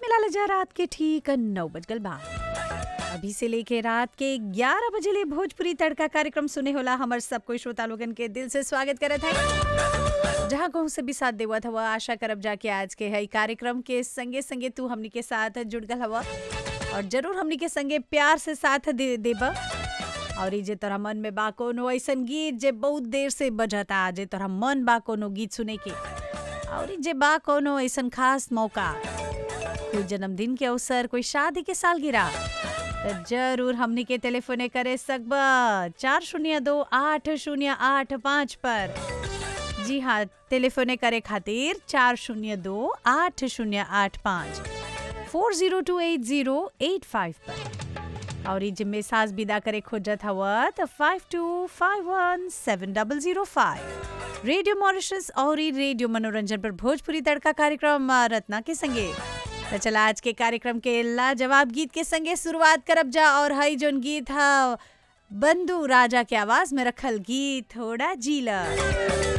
मिला जा रात के ठीक नौ बज गल बा अभी से लेके रात के 11 बजे ले भोजपुरी तड़का कार्यक्रम सुने होला हमर सब कोई श्रोता लोगन के दिल से स्वागत करत है जहाँ कहूँ से भी साथ देवत हवा आशा करब जाके आज के है कार्यक्रम के संगे संगे तू हमनी के साथ जुड़ गल हवा और जरूर हमनी के संगे प्यार से साथ दे देबा और ई जे तोरा मन में बा कोनो ऐसन गीत जे बहुत देर से बजता जे तोरा मन बा कोनो गीत सुने के और ई जे बा कोनो ऐसन खास मौका कोई जन्मदिन के अवसर कोई शादी के सालगिरह तो जरूर हमनी के टेलीफोने करे सकबा चार शून्य दो आठ शून्य आठ पाँच पर जी हाँ टेलीफोने करे खातिर चार शून्य दो आठ शून्य आठ पाँच four zero two eight zero eight five पर और ई जिम्मे सास विदा करे खोजत हवा तो five two five one seven double zero five radio Mauritius और ई रेडियो मनोरंजन पर भोजपुरी तड़का कार्यक्रम आ, रत्ना के संगे तो चला आज के कार्यक्रम के लाजवाब गीत के संगे शुरुआत करब जा और हई जोन गीत हा बंधु राजा के आवाज में रखल गीत थोड़ा जीला